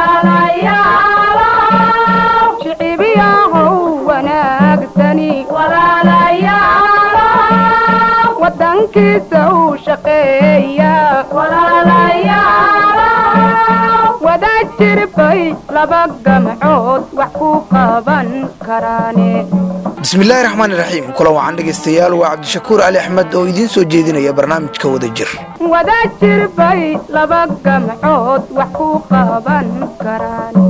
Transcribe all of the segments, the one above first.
shicibiyahow wanaagsani wadankiisa u shaqeeya wada jirbay laba gamcood wax ku qaban karaane bismillaahi raxmaan iraxiim kulan wacan dhegaystayaal waa cabdishakuur cali axmed oo idiin soo jeedinaya barnaamijka wada jir wada jirbay laba gamcood wax ku qaban karaane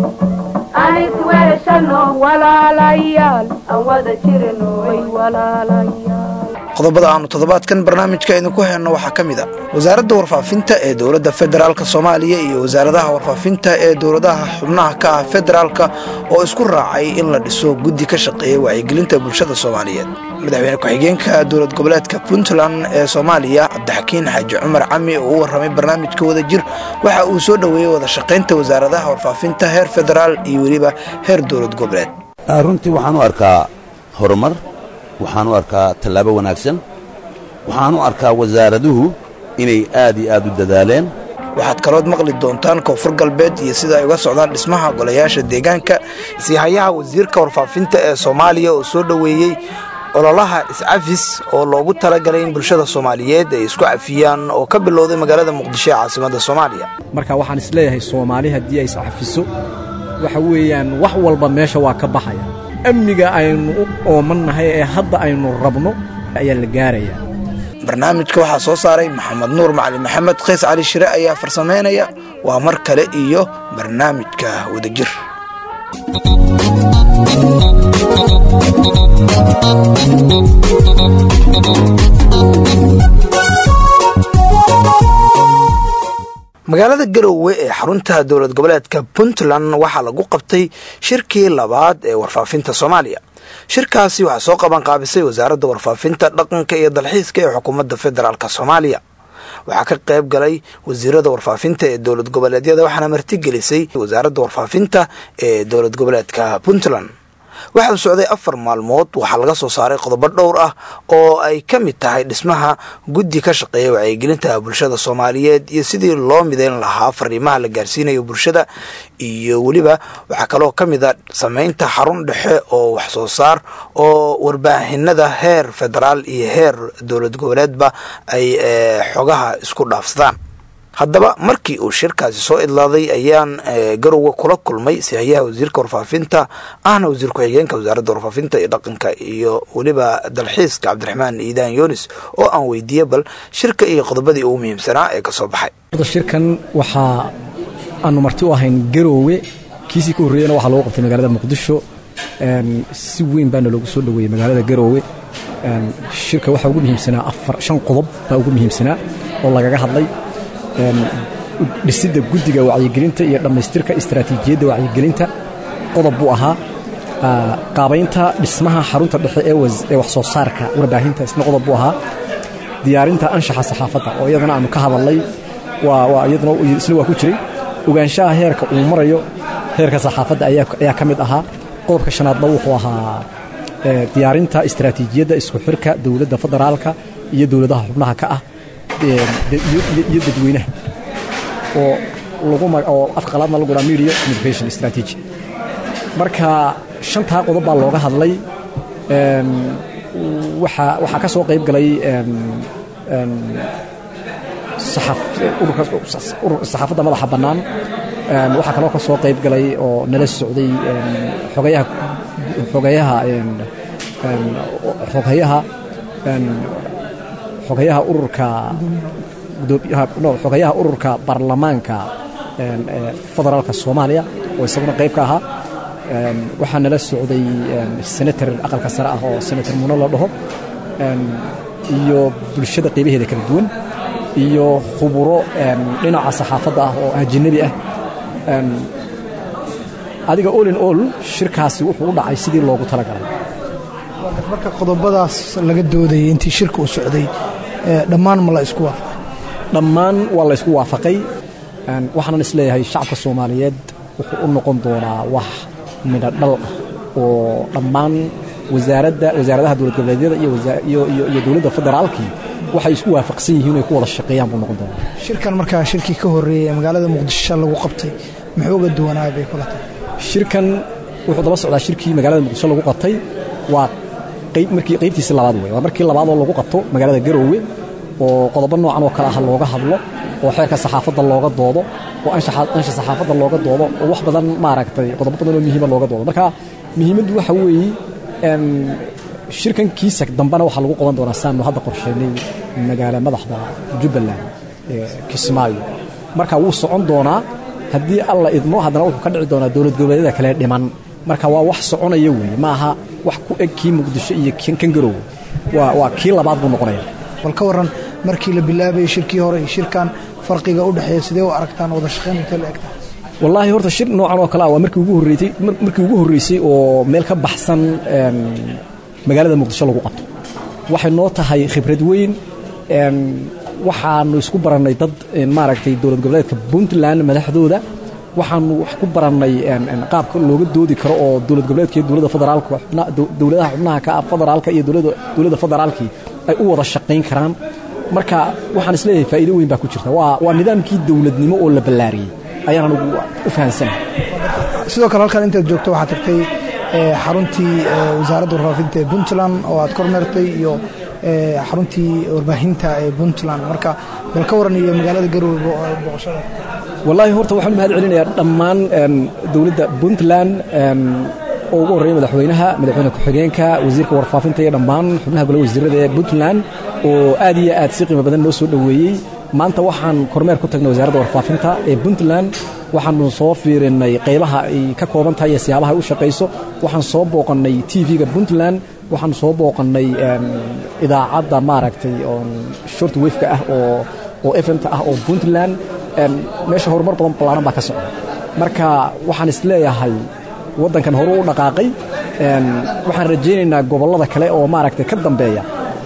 walaalayaal aan wada jirno way walaalayaal qodobada aanu toddobaadkan barnaamijka idinku hayno waxaa ka mid a wasaaradda warfaafinta ee dowladda federaalk soomaaliya iyo wasaaradaha warfaafinta ee dowladaha xubnaha ka ah federaalka oo isku raacay in la dhiso guddi ka shaqeeya wacyigelinta bulshada soomaaliyeed madaxweyne ku-xigeenka dowlad goboleedka puntland ee soomaaliya cabdixakiin xaaji cumar cami oo u warramay barnaamijka wada jir waxa uu soo dhoweeyey wada shaqaynta wasaaradaha warfaafinta heer federaal iyo weliba heer dowlad goboleed runtii waxaan u arkaa horumar waxaan u arkaa tallaabo wanaagsan waxaan u arkaa wasaaraduhu inay aad iyo aad u dadaaleen waxaad kalood maqli doontaan koonfur galbeed iyo sida ay uga socdaan dhismaha golayaasha deegaanka siihayaha wasiirka warfaafinta ee soomaaliya oo soo dhoweeyey ololaha iscafis oo loogu talagalay in bulshada soomaaliyeed ay isku cafiyaan oo ka bilowday magaalada muqdisho ee caasimadda soomaaliya marka waxaan isleeyahay soomaali haddii ay iscafiso waxa weeyaan wax walba meesha waa ka baxaya amniga aynu u oomannahay ee hadda aynu rabno ayaa la gaarayaa barnaamijka waxaa soo saaray maxamed nuur macali maxamed kays cali shire ayaa farsamaynaya waa mar kale iyo barnaamijka wadajir magaalada garowe ee xarunta dowlad goboleedka puntland waxaa lagu qabtay shirkii labaad ee warfaafinta soomaaliya shirkaasi waxaa soo qaban qaabisay wasaaradda warfaafinta dhaqanka iyo dalxiiska ee xukuumadda federaalk soomaaliya waxaa ka qayb galay wasiirada warfaafinta ee dowlad goboleedyada waxaana martigelisay wasaaradda warfaafinta ee dowlad goboleedka puntland waxa uu socday afar maalmood waxaa laga soo saaray qodobo dhowr ah oo ay ka mid tahay dhismaha guddi ka shaqeeya wacyigelinta bulshada soomaaliyeed iyo sidii loo midayn lahaa fariimaha la gaarsiinayo bulshada iyo weliba waxaa kaloo ka mid a samaynta xarun dhexe oo wax soo saar oo warbaahinada heer federaal iyo heer dowlad goboleedba ay xogaha isku dhaafsadaan haddaba markii uu shirkaasi soo idlaaday ayaan garowe kula kulmay sihayaha wasiirka warfaafinta ahna wasiir ku-xigeenka wasaaradda warfaafinta iyo dhaqanka iyo weliba dalxiiska cabdiraxmaan iidaan yunis oo aan weydiiyey bal shirka iyo qodobadii ugu muhiimsanaa ee kasoo baxay shirkan waxaa aanu marti u ahayn garowe kiisii ka horreeyana waxaa lagu qabtay magaalada muqdisho si weyn baana loogu soo dhoweeyey magaalada garowe shirka waxaa ugu muhiimsanaa afar shan qodob baa ugu muhiimsanaa oo lagaga hadlay dhisidda guddiga wacyigelinta iyo dhammaystirka istaraatiijiyadda wacyigelinta qodob buu ahaa qaabaynta dhismaha xarunta dhexe ee wax soo saarka warbaahinta isna qodob buu ahaa diyaarinta anshaxa saxaafadda oo iyadana aanu ka hadalnay iyaduna isna waa ku jiray ogaanshaha heerka uu marayo heerka saxaafadda ayaa ka mid ahaa qodobka shanaadna wuxuu ahaa diyaarinta istaraatiijiyadda isku xirka dowladda federaalka iyo dowladaha xubnaha ka ah iyo dadweynaha oo oo afka qalaadna lagu dhaa media communication strategy marka shantaa qodob baa looga hadlay waxaa ka soo qayb galay saxaafadda madaxa bannaan waxaa kaloo ka soo qayb galay oo nala socday xogayaha xogayaha xogayaha xogayaha ururka xogayaha ururka baarlamaanka federaalka soomaaliya oo isaguna qayb ka ahaa waxaa nala socday senator aqalka sare ah oo senator muno la dhaho iyo bulshada qaybaheeda kala duwan iyo khuburo dhinaca saxaafadda ah oo ajinabi ah adiga all in all shirkaasi wuxuu u dhacay sidii loogu talagalay marka qodobadaas laga doodayay intii shirka u socday dhammaan ma la isku waafaqay dhammaan waa la ysku waafaqay waxaanan isleeyahay shacabka soomaaliyeed wuxuu u noqon doonaa wax midho dhal ah oo dhammaan wasaaradda wasaaradaha dowlad goboleedyada iyo dowladda federaalkii waxay isku waafaqsan yihiin inay ku wada shaqeeyaan buu noqon doonaa shirkan markaa shirkii ka horreeyey ee magaalada muqdisho lagu qabtay muxuu uga duwanaaya bay kula tahay shirkan wuxuu daba socdaa shirkii magaalada muqdisho lagu qabtay waa qayb markii qaybtiisii labaad wey waa markii labaad oo lagu qabto magaalada garoowe oo qodobo noocan oo kale ah looga hadlo oo xeerka saxaafadda looga doodo oo anshaxa ansha saxaafadda looga doodo oo wax badan maaragtay qodobo badan oo muhiima looga doodo marka muhiimaddu waxa weeye em, shirkan kiisa dambena waxaa lagu qaban doonaa saanu hadda qorsheynay magaala madaxda jubbaland ee kismaayo marka wuu socon doonaa haddii alla idmo haddana wuxuu ka dhici doonaa dowlad goboleedyada kale dhiman marka waa wax soconaya weeye ma aha wax ku eg kii muqdisho iyo kan kan garoowe waa waa kii labaad buu noqonaya bal ka waran markii la bilaabayay shirkii hore iyo shirkan farqiga u dhexeeya sidee u aragtaan wada shaqayn intee la egtaa wallaahi horta shir noocan oo kale ah waa markii ugu horreysay mar- markii ugu horreysay oo meel ka baxsan em, magaalada muqdisho lagu qabto waxay noo tahay khibrad weyn em, waxaanu isku barannay dad em, maaragtay dowlad goboleedka puntland madaxdooda waxaanu wax ku barannay em, em, qaabka looga doodi karo oo dowlad goboleedka iyo dowladda federaalka xubna- dow- dowladaha xubnaha ka ah federaalka iyo dowladda dowladda federaalkii ay u wada shaqayn karaan marka waxaan isleeyahay faa'iido weyn baa ku jirta waa waa nidaamkii dowladnimo oo la ballaariyey ayaan anugu u fahansanahay sidoo kale halkan intaad joogto waxaad tagtay eh, xaruntii eh, wasaaradda warfaafinta ee puntland oo aad kormeertay iyo eh, xaruntii warbaahinta ee puntland marka bal ka waran iyo magaalada garoowe bo- booqashada wallaahi horta waxaan u mahad celinayaa dhammaan em, dowladda puntland em, oo ugu horreeya madaxweynaha madaxweyne ku-xigeenka wasiirka warfaafinta iyo dhammaan xubnaha golaha wasiirada ee puntland oo aad iyo aad si qiimo badan noo soo dhoweeyey maanta waxaan kormeer ku tagnay wasaaradda warfaafinta ee puntland waxaanu soo fiirinay qaybaha ay ka kooban tahay iyo siyaabaha ay u shaqayso waxaan soo booqannay tv-ga puntland waxaan soo booqannay em, idaacadda maaragtay oo short wafeka ah oo oo fmta ah oo puntland em, meesha horumar badan ballaaran baa ka socda marka waxaan isleeyahay waddankan horu u dhaqaaqay em, waxaan rajaynaynaa gobollada kale oo maaragtay ka dambeeya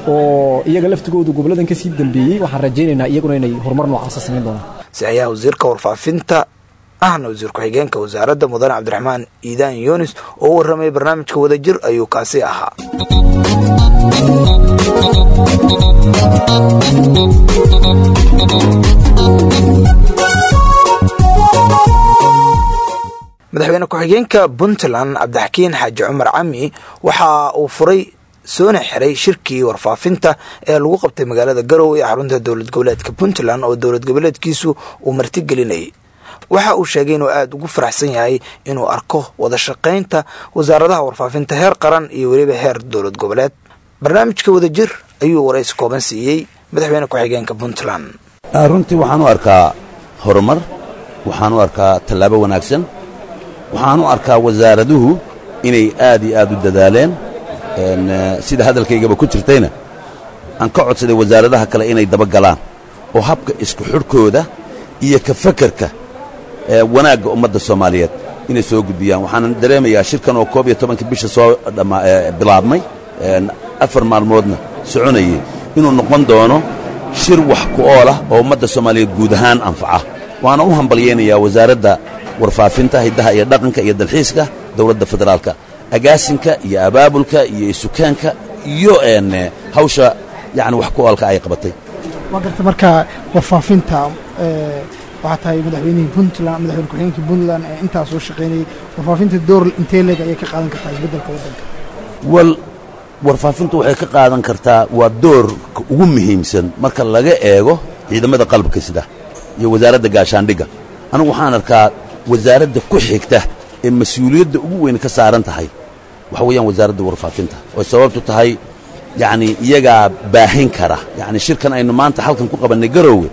oo iyaga laftigoodu gobolladan ka sii dambeeyey waxaan rajaynaynaa iyaguna inay horumar noocaasa samayn doonaan si ayaa wasiirka warfaafinta ahna wasiir ku-xigeenka wasaaradda mudane cabdiraxmaan iidaan yunis oo u warramay barnaamijka wadajir ayuu kaasi ahaa madaxweyne ku-xigeenka puntland cabdixakiin xaaji cumar cami waxa uu furay soona xiray shirkii warfaafinta ee lagu qabtay magaalada garowe ee xarunta dowlad goboleedka puntland oo dowlad goboleedkiisu uu martigelinayay waxa uu sheegay inuu aada ugu faraxsan yahay inuu arko wada shaqaynta wasaaradaha warfaafinta heer qaran iyo weliba heer dowlad goboleed barnaamijka wadajir ayuu waraysi kooban siiyey madaxweyne ku-xigeenka puntland Ah, runtii waxaan u arkaa horumar waxaan u arkaa tallaabo wanaagsan waxaan u arkaa wasaaraduhu inay aad iyo aad u dadaaleen En, eh, sida hadalkaygaba ku jirtayna aan ka codsaday wasaaradaha kale inay daba galaan oo habka isku xidhkooda iyo ka fakerka ee wanaagga ummadda soomaaliyeed inay soo gudbiyaan waxaan dareemayaa shirkan oo koob iyo tobanka bisha soo dhamma ee bilaabmay en, afar maalmoodna soconayay inuu noqon doono shir wax ku ool ah oo ummadda soomaaliyeed guud ahaan anfaca waana u hambalyaynayaa wasaaradda warfaafinta hiddaha iyo dhaqanka iyo dalxiiska dowladda federaalka agaasinka iyo abaabulka iyo isukaanka iyo en hawsha yacni wax ku oolka ay qabatay waa garta marka warfaafinta eh, waxaa tahay madaxweynihii puntland madaxweyne ku-xigeenkii puntland ee intaa soo shaqaynayay warfaafinta door intee leeg ayay ka qaadan kartaa isbeddelka waddanka wal warfaafintu waxay ka qaadan kartaa waa doorka ugu muhiimsan marka laga eego ciidamada qalabka sida iyo wasaaradda gaashaandhigga anigu waxaan arkaa wasaaradda ku xigta ee mas-uuliyadda ugu weyn ka saaran tahay waxa weeyaan wasaaradda warfaafinta oo sababtu tahay yacni iyagaa baahin kara yacni shirkan aynu maanta halkan ku qabannay garoowe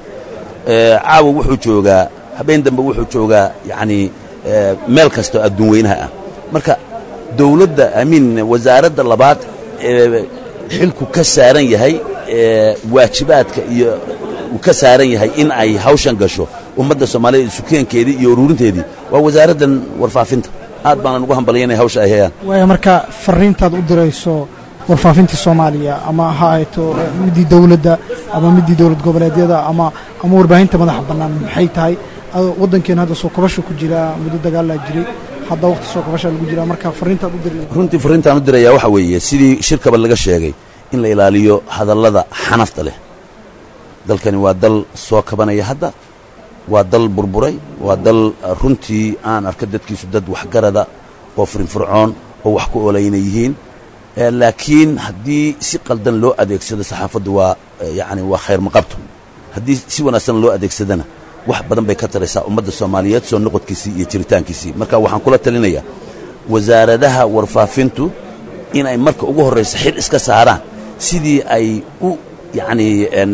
ee caawa wuxuu joogaa habeen dambe wuxuu joogaa yacni ee, meel kastoo adduun weynaha ah marka dowladda amiin wasaaradda labaad ee xilku ka saaran yahay ee waajibaadka iyo uu ka saaran yahay in ay hawshan gasho ummadda soomaaliyeed isukeenkeedii iyo ururinteedii waa wasaaraddan warfaafinta aad baanan ugu hambalyanaya hawsha ay hayaan waaya marka fariintaad u dirayso warfaafinta soomaaliya ama ha ahayto eh, midii dowladda ama midii dowlad goboleedyada ama ama warbaahinta madaxa bannaan maxay tahay Adoo waddankeena hadda soo kabasha ku jira muddo dagaalaa jiray hadda waqti soo kabashaa lagu jiraa marka fariintaad u diri runtii fariintaan u dirayaa waxa weeye sidii shirkaba laga sheegay in la ilaaliyo hadallada xanafta leh dalkani waa dal soo kabanaya hadda waa dal burburay waa dal runtii aan arka dadkiisu dad waxgarada oo firinfircoon oo wax ku oolayna yihiin laakiin haddii si qaldan loo adeegsado saxaafaddu waa yacni waa khayr maqabto haddii si wanaagsan loo adeegsadana wax badan bay ka taraysaa ummadda soomaaliyeed soo noqodkiisii iyo jiritaankiisii marka waxaan kula talinayaa wasaaradaha warfaafintu inay marka ugu horraysa xil iska saaraan sidii ay u yacni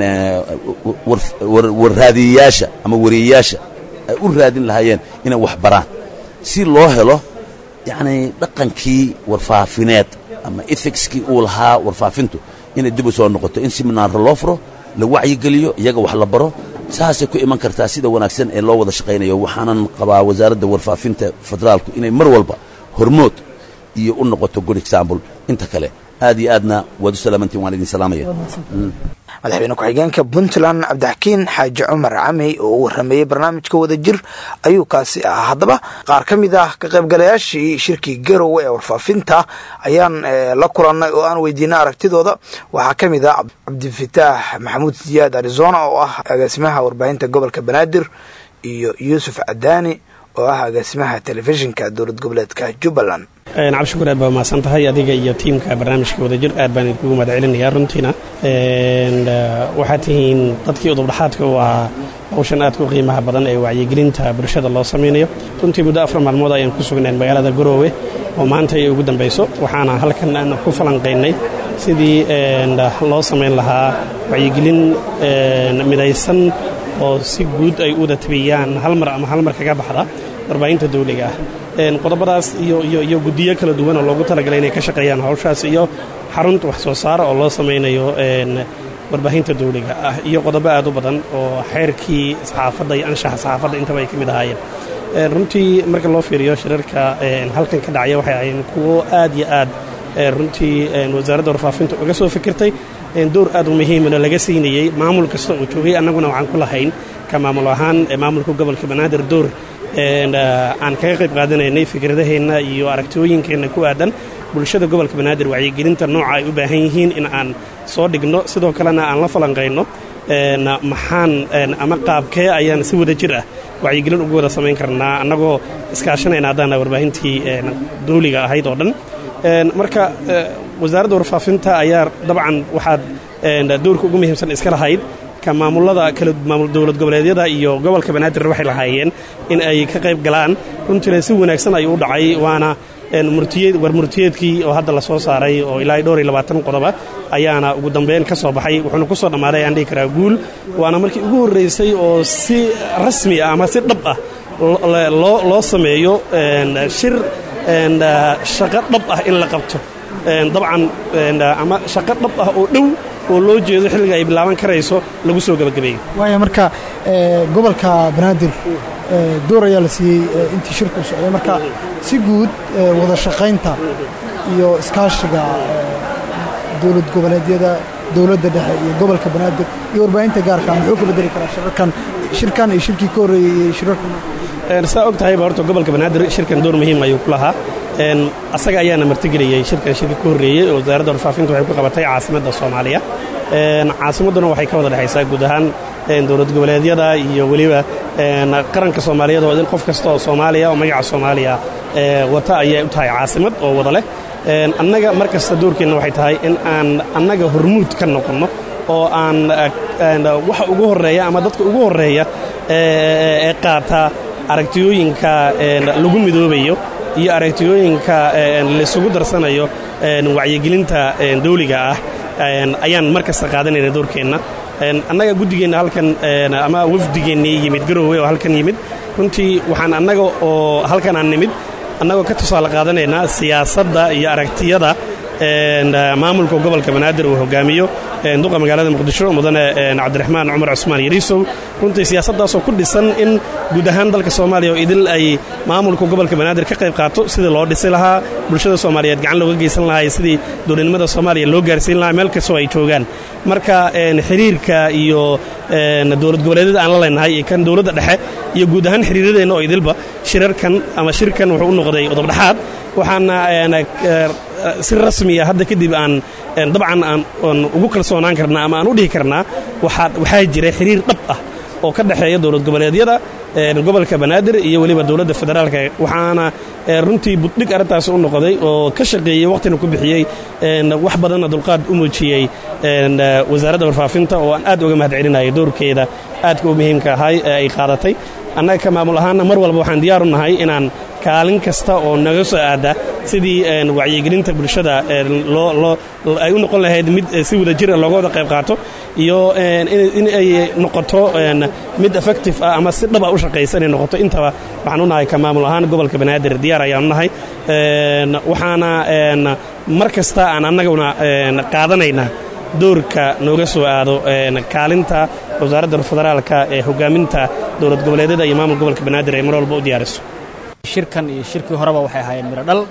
warraadiyayaasha ama wariyayaasha ay u raadin lahaayeen inay wax baraan si loo helo yacni dhaqankii warfaafineed ama ethicskii uu lahaa warfaafintu inay dib u soo noqoto in siminaarro loo furo la wacyigeliyo iyaga wax la baro saasay ku iman kartaa sida wanaagsan ee loo wada shaqaynayo waxaanan qabaa wasaaradda warfaafinta federaalku inay mar walba hormood iyo u noqoto good example inta kale aad iyo aadna waad u salaamantiin waan idin salaamaya madaxweyne ku-xigeenka puntland cabdixakiin xaaji cumar camey oo u warrameeyey barnaamijka wadajir ayuu kaasi ahaa haddaba qaar ka mid ah ka qaybgalayaashii shirkii garowe ee warfaafinta ayaan la kulannay oo aan weydiinay aragtidooda waxaa ka mid ah cabdifataax maxamuud siyaad arizona oo ah agaasimaha warbaahinta gobolka banaadir iyo yuusuf cadaani oo ah agaasimaha telefishinka dowlad goboleedka jubbaland cabdishukur aad baa mahadsan tahay adiga iyo tiimka barnaamijka wadajir aad baan idinkugu mahad celinayaa runtiina waxaad tihiin dadkii udubdhaxaadka u ahaa hawshan aadka u qiimaha badan ee wacyigelinta bulshada loo samaynayo runtii muddo afar maalmood ayaan ku sugnayn magaalada garoowe oo maanta ay ugu dambayso waxaana halkan aan ku falanqaynay sidii loo samayn lahaa wacyigelin midaysan oo si guud ay u wada tabiyaan hal mar ama hal mar kaga baxda warbaahinta dawliga ah qodobadaas iyo guddiyo kala duwan oo loogu talagalay inay ka shaqeeyaan hawshaas iyo xarunta wax soo saara oo loo samaynayo warbaahinta dawliga ah iyo qodobo aad u badan oo xeerkii saxaafadda iyo anshaxa saxaafadda intaba ay ka mid ahaayeen runtii marka loo fiiriyo shirarka halkan ka dhacaya waxay ahayn kuwo aad iyo aad runtii wasaaradda warfaafinta uga soo fikirtay door aad u muhiimana laga siinayey maamul kasta uu joogay annaguna waxaan ku lahayn ka maamul ahaan maamulka gobolka banaadir door aan kaga qayb qaadanaynay fikradaheenna iyo aragtiyooyinkeenna ku aadan bulshada gobolka banaadir wacyigelinta nooca ay u baahan yihiin in aan soo dhigno sidoo kalena aan la falanqayno maxaan ama qaabkee ayaan si wada jir ah wacyigelin ugu wada samayn karnaa annagoo iskaashanayna haddaana warbaahintii dawliga ahayd oo dhan marka wasaaradda warfaafinta ayaa dabcan waxaad doorka ugu muhiimsan iska lahayd ka maamulada kala maamul dowlad goboleedyada iyo gobolka banaadir waxay lahaayeen in ay ka qayb galaan runtiina si wanaagsan ayuu u dhacay waana war murtiyeedkii oo hadda la soo saaray oo ilaa dhowr iyo labaatan qodoba ayaana ugu dambeyn ka soo baxay wuxuuna ku soo dhammaaday ayaan dhihi karaa guul waana markii ugu horraysay oo si rasmi ah ama si dhab ah loo sameeyo shir shaqo dhab ah in la qabto dabcan ama shaqo dhab ah oo dhow oo loo jeedo xilliga ay bilaaban karayso lagu soo gebagabeeyo waaya marka gobolka banaadir door ayaa la siiyey intii shirku socday marka si guud wada shaqaynta iyo iskaashiga dowlad goboleedyada dowladda dhexe iyo gobolka banaadir iyo warbaahinta gaarka muxuu ka bedeli karaa shirarkan shirkan iyo shirkii ka horreeyey iyo shirarkan saa og tahayba horta gobolka banaadir shirkan door muhiim ayuu ku lahaa asaga ayaana martigeliyey shirkan shirkii ka horreeyey oo wasaaradda warfaafinta waxay ku qabatay caasimadda soomaaliya caasimadduna waxay ka wada dhexaysaa guud ahaan dowlad goboleedyada iyo weliba qaranka soomaaliyeed oo qof kasta oo soomaaliya oo magaca soomaaliya wata ayay u tahay caasimad oo wada leh annaga mar kasta doorkeenna waxay tahay in aan annaga hormuud ka noqonno oo aan waxa ugu horreeya ama dadka ugu horreeya ee qaata aragtiyooyinka lagu midoobayo iyo aragtiyooyinka laysugu darsanayo wacyigelinta dawliga ah ayaan mar kasta qaadanayna doorkeenna annaga guddigeenna halkan ama wafdigeennii yimid garoowe oo halkan yimid runtii waxaan annaga oo halkan aan nimid annagoo ka tusaale qaadanaynaa siyaasadda iyo aragtiyada maamulka gobolka banaadir uu hogaamiyo duqa magaalada muqdisho mudane cabdiraxmaan cumar cusmaan yariisow runtii siyaasaddaasoo ku dhisan in guud ahaan dalka soomaaliya oo idil ay maamulka gobolka banaadir ka qayb qaato sidii loo dhisi lahaa bulshada soomaaliyeed gacan looga geysan lahaa sidii dowladnimada soomaaliya loo gaarsiin lahaa meel kastoo ay joogaan marka xiriirka iyo dowlad goboleedyada aan la leenahay iyo kan dowladda dhexe iyo guud ahaan xiriiradeenna oo idilba shirarkan ama shirkan wuxuu u noqday odobdhexaad waxaana si rasmiya hadda kadib aan dabcan aan ugu kalsoonaan karnaa ama aan u dhihi karnaa waxaa jira xiriir dhab ah oo ka dhexeeya dowlad goboleedyada gobolka banaadir iyo weliba dowladda federaalka waxaana runtii buddhig arrintaas u noqday oo ka shaqeeyey waqtina ku bixiyey wax badanna dulqaad u muujiyey wasaaradda warfaafinta oo aan aad uga mahad celinaya doorkeeda aadka u muhiimka ahay ee ay qaadatay annaga ka maamul ahaanna mar walba waxaan diyaar u nahay inaan kaalin kasta oo naga soo aada sidii wacyigelinta bulshada ay u noqon lahayd mid si wada jira looga wada qayb qaato iyo in ay noqoto mid effective ah ama si dhaba u shaqaysa inay noqoto intaba waxaan u nahay ka maamul ahaan gobolka banaadir diyaar ayaanu nahay waxaana mar kasta aan annaguna qaadanaynaa doorka nooga soo aado kaalinta wasaaradda federaalka ee hogaaminta dowlad goboleedyada iyo maamul gobolka banaadir ay mar walba u diyaariso shirkan iyo shirkii horeba waxay ahaayeen midho dhal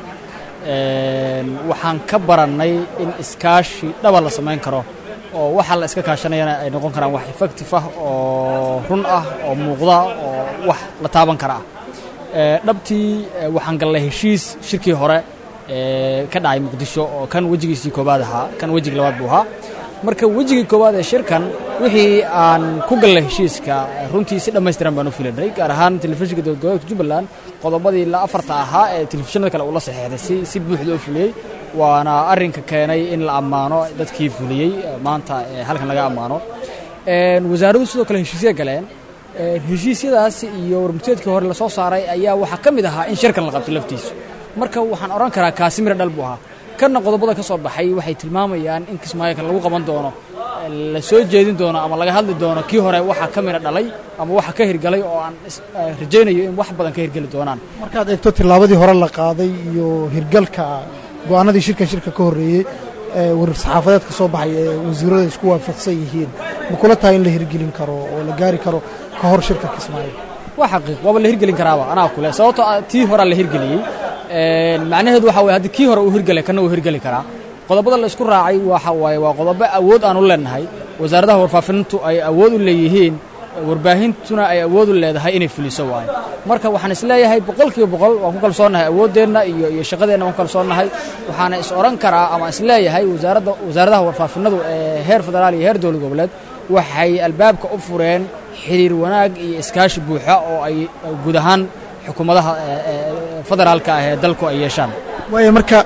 waxaan ka barannay in iskaashi dhaba la samayn karo oo waxa la iska kaashanayana ay noqon karaan wax effective ah oo run ah oo muuqda oo wax la taaban kara ah dhabtii waxaan gallay heshiis shirkii hore ka dhacay muqdisho oo kan wejigiisii koobaad ahaa kan wejigii labaad buu ahaa marka wejigii koowaad ee shirkan wixii aan ku gallay heshiiska runtii si dhammaystiran baan u filanay gaar ahaan telefishinka dowlad goboleedka jubbaland qodobadii la afarta ahaa ee telefishinada kale uu la saxeexday si si buuxda u fuliyey waana arrinka keenay in la ammaano dadkii fuliyey maanta halkan laga ammaano wasaaraddu sidoo kale heshiisya galeen heshiisyadaas iyo warmurteedkii hore lasoo saaray ayaa waxaa ka mid ahaa in shirkan la qabto laftiisu marka waxaan odhan karaa kaasi mira dhal buu ahaa kanna qodobada ka soo baxay waxay tilmaamayaan in kismaayo lagu qaban doono la soo jeedin doono ama laga hadli doono kii hore waxa ka mira dhalay ama waxa ka hirgalay oo aan rajaynayo in wax badan ka hirgeli doonaan markaad eegto tillaabadii hore la qaaday iyo hirgalka go'aanadii shirkan shirka ka horreeyey warar saxaafadeed ka soo baxay ee wasiirada isku waafaqsan yihiin ma kula tahay in la hirgelin karo oo la gaari karo ka hor shirka kismaayo waa xaqiiq waaba la hirgelin karaaba anaa kule sababtoo tii horaa la hirgeliyey macnaheedu waxa waye haddii kii hore uu hirgelay kana uu hirgeli karaa qodobada la isku raacay waxa waaye waa qodobo awood aan u leenahay wasaaradaha warfaafintu ay awood u leeyihiin warbaahintuna ay awood u leedahay inay fuliso waaye marka waxaan isleeyahay boqol kiiba boqol waan ku kalsoonnahay awooddeenna iyo iyo shaqadeenna waan ku kalsoonnahay waxaana is odhan karaa ama isleeyahay wasaaradda wasaaradaha warfaafinadu ee heer federaal iyo heer dowlad goboleed waxay albaabka u fureen xiriir wanaag iyo iskaashi buuxa oo ay guud ahaan xukuumadaha federaalka ah ee dalku ay yeeshaan waayo marka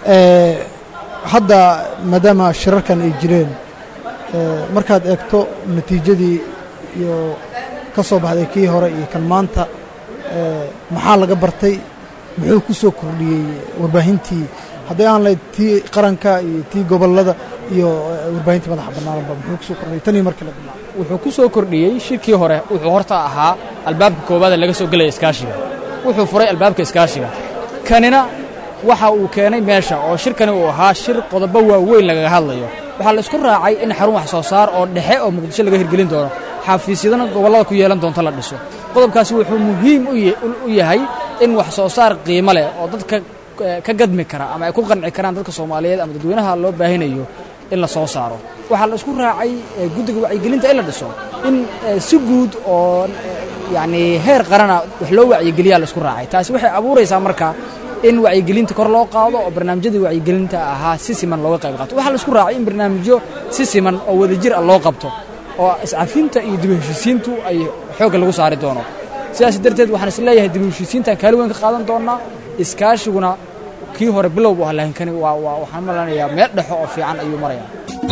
hadda maadaama shirarkan ay jireen markaad eegto natiijadii iyo ka soo baxday kii hore iyo kan maanta maxaa laga bartay muxuu ku soo kordhiyey warbaahintii hadday aan lahayd tii qaranka iyo tii gobollada iyo warbaahintii madaxa bannaanba muxuu kusoo kordhiyey tanii markii la bilaabo wuxuu ku soo kordhiyey shirkii hore wuxuu horta ahaa albaabka koowaada laga soo gelaya iskaashiga wuxuu furay albaabka iskaashiga kanina waxa uu keenay meesha oo shirkani uu ahaa shir qodobo waaweyn lagaga hadlayo waxaa la isku raacay in xarun wax soo saar oo dhexe oo muqdisho laga hirgelin doono xafiisyadana gobollada ku yeelan doonto la dhiso qodobkaasi wuxuu muhiim u yahay in wax soo saar qiimo leh oo dadka ka gadmi kara ama ay ku qanci karaan dadka soomaaliyeed ama dadweynaha loo baahinayo in la soo saaro waxaa la isku raacay guddiga wacyigelinta in la dhiso in si guud oo yacni heer qarana wax loo wacyigeliyaa la isku raacay taasi waxay abuuraysaa marka in wacyigelinta kor loo qaado oo barnaamijyadii wacyigelinta ahaa si siman looga qayb qaato waxaa la isku raacay in barnaamijyo si siman oo wadajir ah loo qabto oo iscafinta iyo dib u heshiisiintu ay xoogga lagu saari doono sidaas darteed waxaan is leeyahay dib u heshiisiintaan kaali weyn ka qaadan doonnaa iskaashiguna kii hore bilow bu ah laakiin kani waa waa waxaan malanayaa meel dhexo oo fiican ayuu marayaa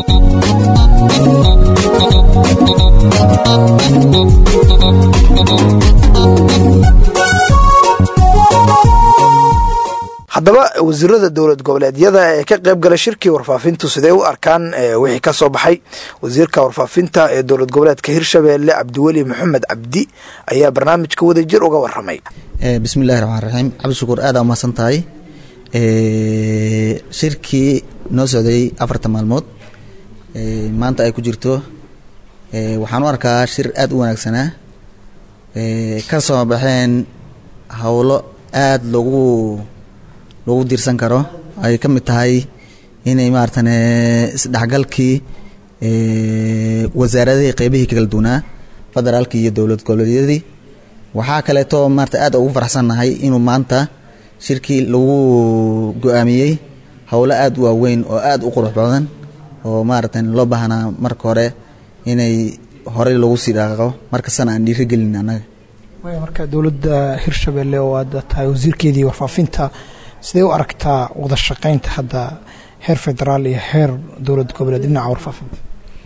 haddaba wasiirada dowlad goboleedyada ee ka qayb gala shirkii warfaafintu sidee u arkaan wixii ka soo baxay wasiirka warfaafinta ee dowlad goboleedka hirshabeelle cabdiweli maxamed cabdi ayaa barnaamijka wadajir uga waramay bismillahi raxmaan raxiim cabdishakuur aada umahadsan tahay shirkii noo socday afarta maalmood maanta ay ku jirto waxaan u arkaa shir aada u wanaagsanaa ka soo baxeen howlo aada loogu loogu diirsan karo ay ka mid tahay inay maaratan isdhexgalkii wasaaradihii qeybihii kala duwanaa federaalkii iyo dowlad goboleedyadii waxaa kaleeto maarata aad ugu faraxsannahay inuu maanta shirkii lagu go-aamiyey howlo aada u waaweyn oo aada u qurux badan oo maaratan loo baahnaa marka hore inay horey lagu sii dhaqaaqo markastana aan dhiirigelin annaga waaya marka dowladda hirshabelle oo aad tahay wasiirkeedii warfaafinta sidee u aragtaa wada shaqaynta hadda heer federaal iyo heer dowlad goboleed dhinaca warfaafinta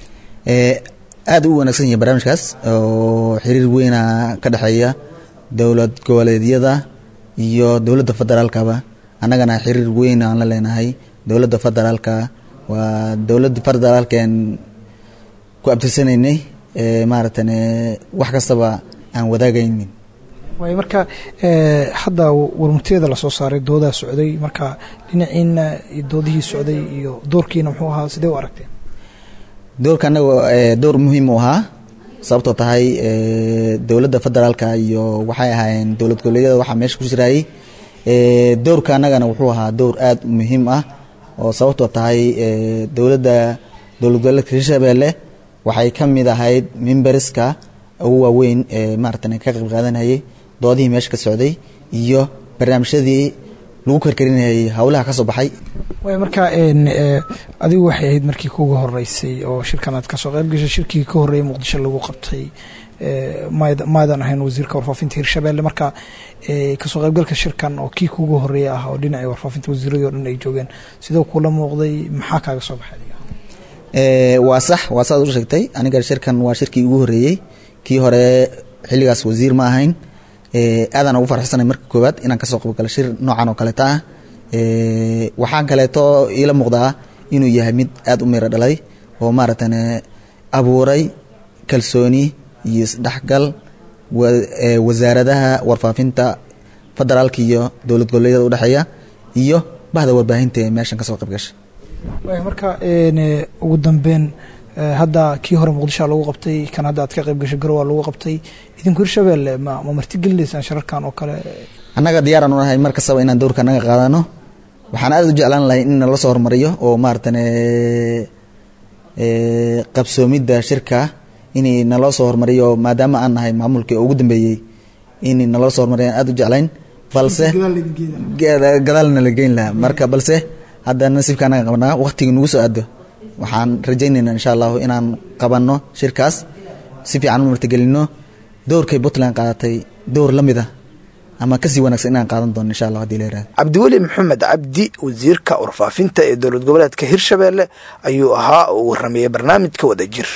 aada u wanaagsan yahay barnaamijkaas oo xiriir weyna ka dhexeeya dowlad goboleedyada iyo dowladda federaalkaba annagana xiriir weyn aan la leenahay dowladda federaalka waa dowladda federaalken ku abtirsanaynay maaratan wax kastaba aan wadaagaynin waay marka hadda warmurtiyada lasoo saaray doodaa socday marka dhinaciina doodihii socday iyo doorkiina muxuu ahaa sidee u aragteen doorka annaga door muhiim u ahaa sababtoo tahay dowladda federaalka iyo waxay ahaayeen dowlad goboleedyada waxaa meesha ku jiraayey doorka annagana wuxuu ahaa door aada u muhiim ah oo sababtoo tahay dowladda dowlad goboleedka hirshabelle waxay ka mid ahayd mimberiska ugu waaweyn ee maaratan ka qayb qaadanayay doodihii meesha ka socday iyo barnaamijyadii lagu karkarinayay howlaha ka soo baxay waay marka adigu waxay ahayd markii kuugu horeysay oo shirkan aad kasoo qayb gashay shirkii ka horreeyay muqdisho lagu qabtay maadan ahayn wasiirka warfaafinta hirshabelle marka kasoo qaybgalka shirkan oo kii kuugu horeeya ah oo dhinacii warfaafinta wasiiradii o dhan ay joogeen sidoo kula muuqday maxaa kaaga soo baxay waa sax waa saad u sheegtay aniga shirkan waa shirkii ugu horeeyey kii hore xilligaas wasiir ma ahayn aadaan ugu farxsanay marka koowaad inaan kasoo qaybgalo shir noocan oo kaleeta ah waxaan kaleeto iila muuqdaa inuu yahay mid aada u miro dhalay oo maaratan abuuray kalsooni iyo isdhexgal wasaaradaha warfaafinta federaalka iyo dowlad goboleedyada udhexeeya iyo bahda warbaahinta ee meeshan kasoo qayb gashay waay marka ugu dambeyn hadda kii hore muqdishoa lagu qabtay kan hadda aad ka qayb gashay garowa lagu qabtay idinku hirshabelle ma ma martigelinaysaan shirarkan oo kale annaga diyaaraan u nahay mar kastaba inaan dowrka annaga qaadano waxaan aada u jeclaan lahay in nala soo hormariyo oo maaratan qabsoomidda shirka in naloo soo hormariyo maadaama aan nahay maamulkii oo ugu dambeeyey in naloo soo hormariyo aan aada u jeclayn balse gadaalna la geyn lahaa marka balse hadda nasiibka anaga qabnaa waqtigii nagu soo aado waxaan rajaynaynaa insha allahu inaan qabanno shirkaas si fiican u martigelino dowrkay puntland qaadatay dowr la mid ah ama kasii wanaagsan inaan qaadan doono insha allah hadii la yirahdo cabdiweli maxamed cabdi wasiirka warfaafinta ee dowlad goboleedka hirshabelle ayuu ahaa oo warrameeyey barnaamijka wadajir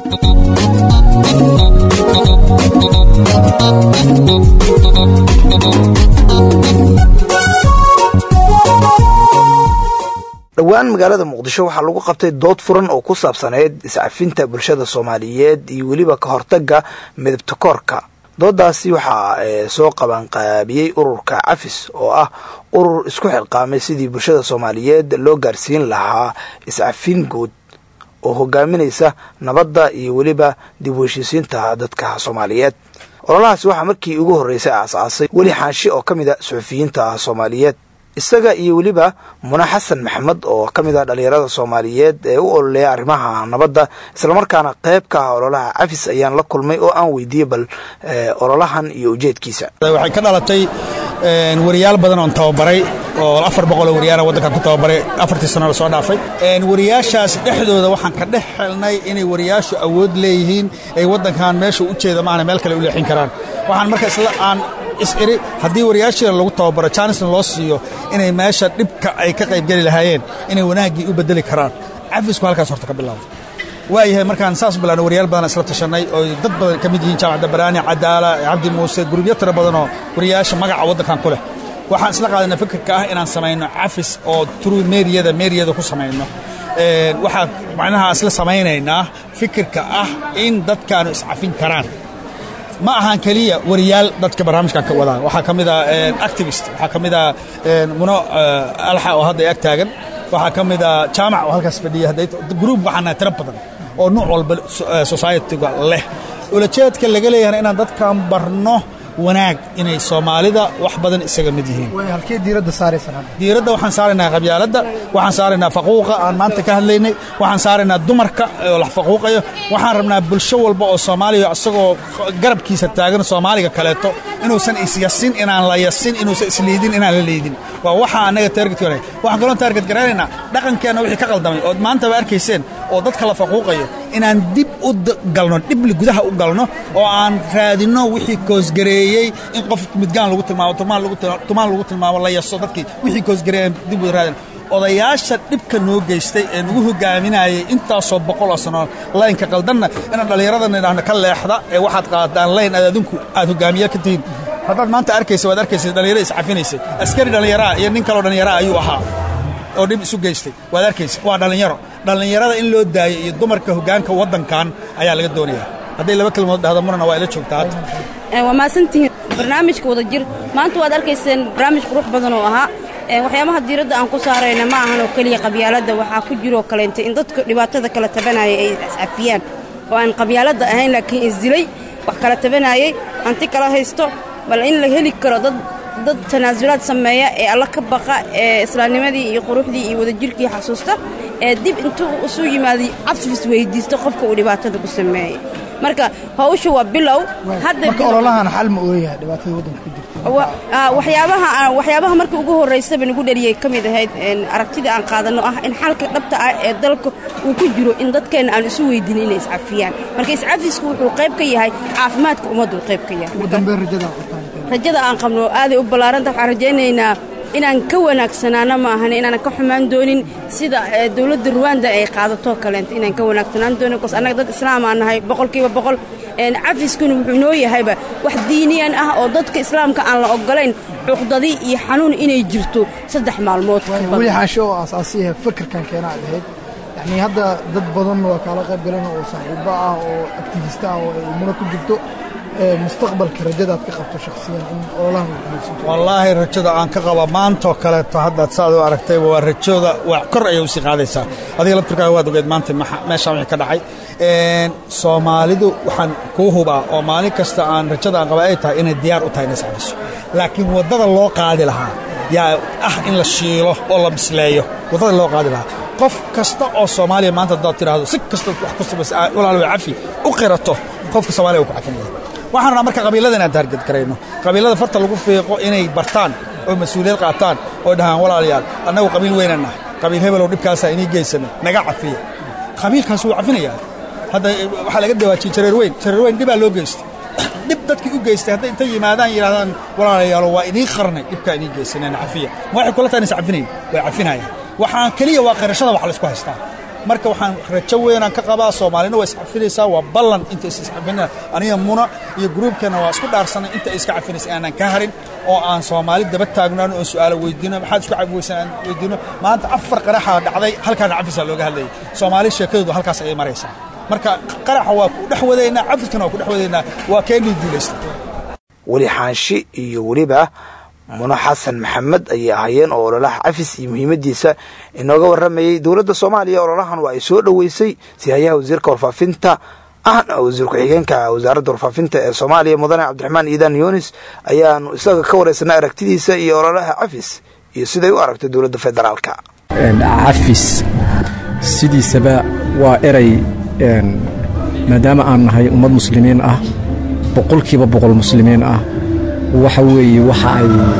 dhowaan magaalada muqdisho waxaa lagu qabtay dood furan oo ku saabsaneyd iscafinta bulshada soomaaliyeed iyo weliba ka hortagga midabtakoorka doodaasi waxaa soo qabanqaabiyey ururka cafis oo ah urur isku xilqaamay sidii bulshada soomaaliyeed loo gaarsiin lahaa iscafin guud oo hogaaminaysa nabadda iyo weliba dib u heshiisiinta dadka soomaaliyeed ololahaasi waxaa markii ugu horreysay aasaasay weli xaashi oo ka mid a suxufiyiinta soomaaliyeed isaga iyo weliba mune xasan maxamed oo ka mid ah dhallinyarada soomaaliyeed ee u ololeeya arrimaha nabadda islamarkaana qayb ka ah ololaha cafis ayaan la kulmay oo aan weydiiyey bal ololahan iyo ujeedkiisa waxay ka dhalatay wariyaal badan oon tababaray oo afar boqoloo wariyaala waddankan ku tababaray afartii sano la soo dhaafay wariyaashaas dhexdooda waxaan ka dhex xelnay inay wariyaashu awood leeyihiin ay waddankan meesha u jeeda maana meel kale u leexin karaan waxaan marka isla aan is-iri haddii wariyaashiina lagu tababaro jaanisna loo siiyo inay meesha dhibka ay ka qaybgeli lahaayeen inay wanaaggii u bedeli karaan cafisku halkaas horta ka bilowda waayahay markaan saas bilaano waryaal badan isla tashanay oo dad badan ka mid yihiin jaamacadda baraani cadaala cabdi muuse gurubyo tiro badanoo wariyaasha magaca waddankan ku leh waxaan isla qaadana fikirka ah inaan samayno cafis oo true meeriyada meeriyada ku samayno waxaa macnaha isla samaynaynaa fikirka ah in dadkaanu iscafin karaan ma ahaan keliya wariyaal dadka barnaamijkan ka wadaa waxaa ka mid ah activist waxaa ka mid ah muno alxa oo hadda ag taagan waxaa ka mid ah jaamac oo halkaas fadhiya hadday gruub waxaan nahay tiro badan oo nuuc walba society-ga leh ulajeedka laga leeyahana inaan dadkan barno wanaag inay soomaalida wax badan isaga mid yihiin halkee diiradda saaraysan hadda diiradda waxaan saaraynaa qabyaaladda waxaan saaraynaa faquuqa aan maanta ka hadlaynay waxaan saaraynaa dumarka oo la faquuqayo waxaan rabnaa bulsho walba oo soomaaliya isagoo garabkiisa taagan soomaaliga kaleeto inuusan isyasin inaan la yasin inuusan isliidin inaan la liidin waa waxa annaga taarget garanay waxaan kaloo taarget garaynaynaa dhaqankeenna wixii ka qaldamay ood maantaba arkayseen oo dadka la faquuqayo inaan dib u galno dhibli gudaha u galno oo aan raadinno wixii koosgareeyey in qof midgaan lagu tilmaamo tumaan lagu tilmaamo la yaso dadkii wixii koosgareeyey dib u raadin odayaasha dhibka noo geystay ee nagu hogaaminayay intaasoo boqol oo sano laynka qaldanna inaan dhallinyaradana idhaahno ka leexda ee waxaad qaadaan layn aad adinku aad hogaamiye ka tihiin haddaad maanta arkaysa waad arkaysa dhallinyaro iscafinaysay askari dhallinyaraa iyo nin kaloo dhallinyaraa ayuu ahaa oo dhib isu geystay waad arkaysa waa dhallinyaro dhallinyarada in loo daayo iyo dumarka hoggaanka waddankan ayaa laga doonayaa hadday laba kelmood dhahdo murana waa ila joogtaa hadda waa mahadsantihiin barnaamijka wadajir maanta waad arkayseen barnaamij qurux badan oo ahaa waxyaabaha diiradda aan ku saarayna ma ahan oo keliya qabyaaladda waxaa ku jiroo kaleentay in dadka dhibaatada kala tabanaya ay iscafiyaan oo aan qabyaaladda ahayn laakiin isdilay wax kala tabanayay hanti kala haysto bal in la heli karo dad dad tanaasulaad sameeya ee alla ka baqa ee islaamnimadii iyo quruxdii iyo wadajirkii xasuusta ee dib intuu isu yimaaday cabsifis weydiisto qofka uu dhibaatada ku sameeyey marka hawsha waa bilow marka ololahan xal ma ooyahay dhibaatada waddanka ku jirta waxyaabaha waxyaabaha markii ugu horraysaba nagu dhaliyey ka mid ahayd aragtida aan qaadanno ah in xalka dhabta ah ee dalka uu ku jiro in dadkeenna aan isu weydinin inay iscafiyaan marka iscafisku wuxuu qayb ka yahay caafimaadka ummaddu qayb ka yahay ugu dambeyn rajada rajada aan qabno aaday u ballaaranta waxaan rajaynaynaa inaan ka wanaagsanaano ma ahan inaanan ka xumaan doonin sida dowladda ruwanda ay qaadato kaleenta inaan ka wanaagsanaan doonin bcos annaga dad islaamaa nahay boqolkiiba boqol cafiskuna wuxuu noo yahayba wax diiniyan ah oo dadka islaamka aan la ogolayn cuqdadi iyo xanuun inay jirto saddex maalmood weli xaasho oo aasaasiyaha fikirkan keena aad ahayd yacnii hadda dad badan waa kaala qayb galan oo saaxiibo ah oo aktivista ah oo ay muna ku jirto mustaqbalka rajadaad ka qabto shakhsiyan in ololahan uu guulaysanto wallaahi rajada aan ka qaba maantoo kaleeto haddaad saad u aragtayba waa rajooda waa kor ayay usii qaadaysaa adiga laftirkaaga waad ogeed maanta meeshaan wixii ka dhacay soomaalidu waxaan kuu hubaa oo maalin kasta aan rajada aan qaba ay tahay inay diyaar u tahay inay iscafiso laakiin waddada loo qaadi lahaa yaa ah in la shiilo oo la bisleeyo waddada loo qaadi lahaa qof kasta oo soomaaliya maanta haddaad tidhaahdo si kasta wax ku samaysa walaal way cafi u qirato qofka soomaaliya uu ku cafinaya waxaan rabnaa marka qabiilada inaan taarged garayno qabiilada farta lagu fiiqo inay bartaan oo mas-uuliyad qaataan oo dhahaan walaalayaal annagu qabiil weynan nahay qabiil hebelow dhibkaasaa inii geysana naga cafiya qabiilkaas wuu cafinayaa hadda waxaa laga dawaajiyey jareer weyn jareer weyn dhibaa loo geystay dhib dadkii u geystay hadday intay yimaadaan yidhahdaan walaalayaalo waa idiin qarnay dhibkaa idiin geysanayna cafiya ma waxay kula tahan is cafinayn way cafinayaan waxaan keliya waa qirashada wax laysku haystaa marka waxaan rajo weynaan ka qabaa soomaalina waa iscafinaysaa waa ballan inta isiscafina aniga muna iyo gruubkeenna waa isku dhaarsanay inta iska cafinaysa aanan ka harin oo aan soomaali daba taagnaano oo su'aalo weydiino maxaad isku cafweysan aan weydiino maanta afar qaraxaa dhacday halkaana cafisaa looga hadlayay soomaali sheekadoodu halkaas ayay maraysaa marka qaraxa waa ku dhex wadaynaa cafiskana waa ku dhex wadaynaa waa keenii guulaysta weli xaanshi iyo weliba muno xasan maxamed ayay ahaayeen oo ololaha cafis iyo muhiimaddiisa inooga warramayey dowladda soomaaliya ololahan waa ay soo dhoweysay sihayaha wasiirka warfaafinta ahna wasiir ku-xigeenka wasaaradda warfaafinta ee soomaaliya mudane cabdiraxmaan iidan yunis ayaanu isaga ka waraysanay aragtidiisa iyo ololaha cafis iyo siday u aragtay dowladda federaalka cafis sidiisaba waa eray maadaama aan nahay ummad muslimiin ah boqolkiiba boqol muslimiin ah waxa weeye waxa